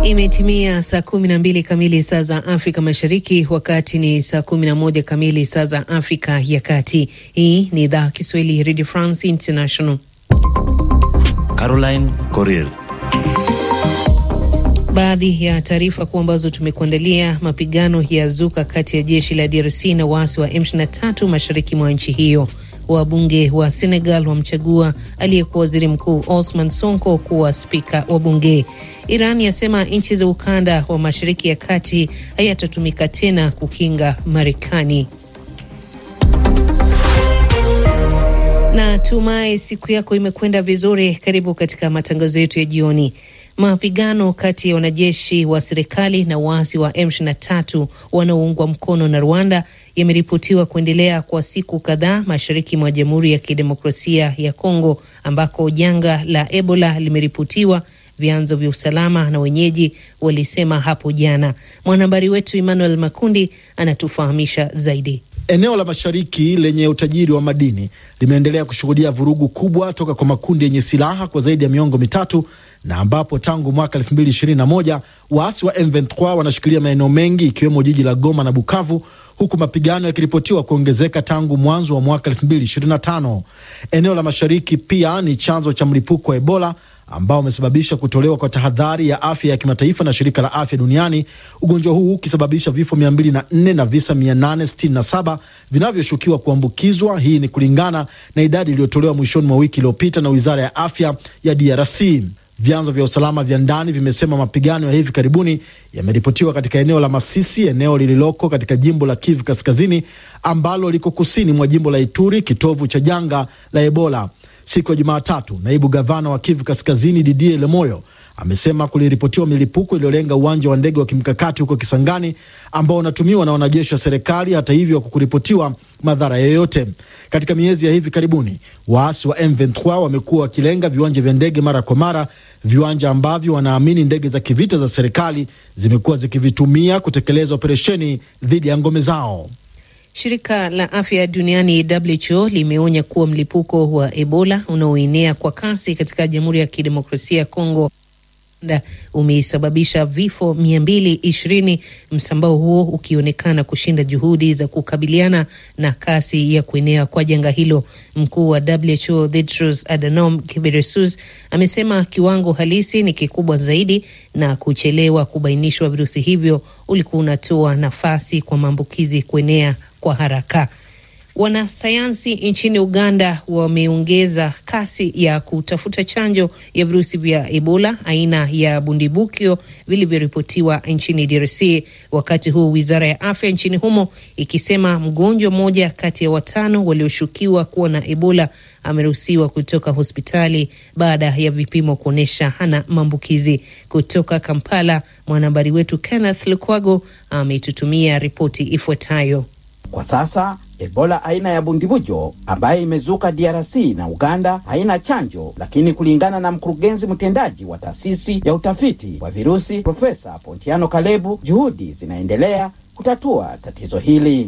Imetimia saa kumi na mbili kamili saa za Afrika Mashariki, wakati ni saa kumi na moja kamili saa za Afrika ya Kati. Hii ni idhaa Kiswahili Radio France International. Caroline Corrier. Baadhi ya taarifa kuu ambazo tumekuandalia: mapigano ya zuka kati ya jeshi la DRC na waasi wa M23 mashariki mwa nchi hiyo. Wabunge wa Senegal wamchagua aliyekuwa waziri mkuu Osman Sonko kuwa spika wa bunge. Iran yasema nchi za ukanda wa mashariki ya kati hayatatumika tena kukinga Marekani. Na tumai siku yako imekwenda vizuri. Karibu katika matangazo yetu ya jioni. Mapigano kati ya wanajeshi wa serikali na waasi wa M23 wanaoungwa mkono na Rwanda yameripotiwa kuendelea kwa siku kadhaa mashariki mwa Jamhuri ya Kidemokrasia ya Kongo ambako janga la Ebola limeripotiwa, vyanzo vya usalama na wenyeji walisema hapo jana. Mwanahabari wetu Emmanuel Makundi anatufahamisha zaidi. Eneo la mashariki lenye utajiri wa madini limeendelea kushuhudia vurugu kubwa toka kwa makundi yenye silaha kwa zaidi ya miongo mitatu na ambapo tangu mwaka 2021 waasi wa M23 wanashikilia maeneo mengi ikiwemo jiji la Goma na Bukavu, huku mapigano yakiripotiwa kuongezeka tangu mwanzo wa mwaka 2025. Eneo la mashariki pia ni chanzo cha mlipuko wa Ebola ambao umesababisha kutolewa kwa tahadhari ya afya ya kimataifa na shirika la afya duniani, ugonjwa huu ukisababisha vifo 204 na visa 867 vinavyoshukiwa kuambukizwa. Hii ni kulingana na idadi iliyotolewa mwishoni mwa wiki iliyopita na wizara ya afya ya DRC. Vyanzo vya usalama vya ndani vimesema mapigano ya hivi karibuni yameripotiwa katika eneo la Masisi, eneo lililoko katika jimbo la Kivu Kaskazini ambalo liko kusini mwa jimbo la Ituri, kitovu cha janga la Ebola. Siku ya Jumatatu, naibu gavana wa Kivu Kaskazini Didier Lemoyo amesema kuliripotiwa milipuko iliyolenga uwanja wa ndege wa kimkakati huko Kisangani ambao unatumiwa na wanajeshi wa serikali. Hata hivyo, kukuripotiwa madhara yoyote. Katika miezi ya hivi karibuni, waasi wa M23 wamekuwa wakilenga viwanja vya ndege mara kwa mara, viwanja ambavyo wanaamini ndege za kivita za serikali zimekuwa zikivitumia kutekeleza operesheni dhidi ya ngome zao. Shirika la afya duniani WHO limeonya kuwa mlipuko wa Ebola unaoenea kwa kasi katika Jamhuri ya Kidemokrasia ya Kongo umesababisha vifo mia mbili ishirini, msambao huo ukionekana kushinda juhudi za kukabiliana na kasi ya kuenea kwa janga hilo. Mkuu wa WHO Tedros Adhanom Ghebreyesus amesema kiwango halisi ni kikubwa zaidi na kuchelewa kubainishwa virusi hivyo ulikuwa unatoa nafasi kwa maambukizi kuenea kwa haraka. Wanasayansi nchini Uganda wameongeza kasi ya kutafuta chanjo ya virusi vya Ebola aina ya bundibukyo vilivyoripotiwa nchini DRC, wakati huu wizara ya afya nchini humo ikisema mgonjwa mmoja kati ya watano walioshukiwa kuwa na Ebola ameruhusiwa kutoka hospitali baada ya vipimo kuonyesha hana maambukizi. Kutoka Kampala, mwanahabari wetu Kenneth Lukwago ametutumia ripoti ifuatayo. Kwa sasa Ebola aina ya bundibujo ambaye imezuka DRC na Uganda haina chanjo, lakini kulingana na mkurugenzi mtendaji wa taasisi ya utafiti wa virusi Profesa Pontiano Kalebu, juhudi zinaendelea kutatua tatizo hili.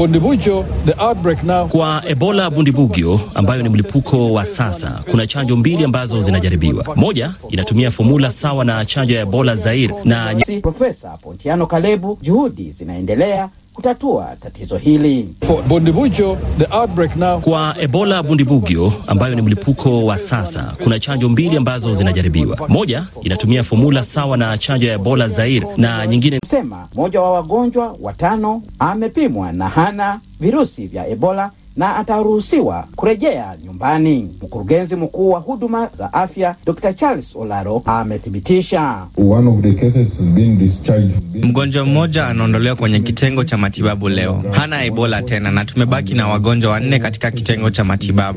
Kwa Ebola bundibugyo ambayo ni mlipuko wa sasa, kuna chanjo mbili ambazo zinajaribiwa. Moja inatumia fomula sawa na chanjo ya Ebola Zaire na Profesa Pontiano Kalebu, juhudi zinaendelea kutatua tatizo hili. Kwa Ebola bundibugyo ambayo ni mlipuko wa sasa, kuna chanjo mbili ambazo zinajaribiwa. Moja inatumia fomula sawa na chanjo ya Ebola Zaire na nyingine sema mmoja wa wagonjwa watano amepimwa na hana virusi vya Ebola na ataruhusiwa kurejea nyumbani. Mkurugenzi mkuu wa huduma za afya Dr. Charles Olaro amethibitisha mgonjwa mmoja anaondolewa kwenye kitengo cha matibabu leo, hana Ebola tena, na tumebaki na wagonjwa wanne katika kitengo cha matibabu.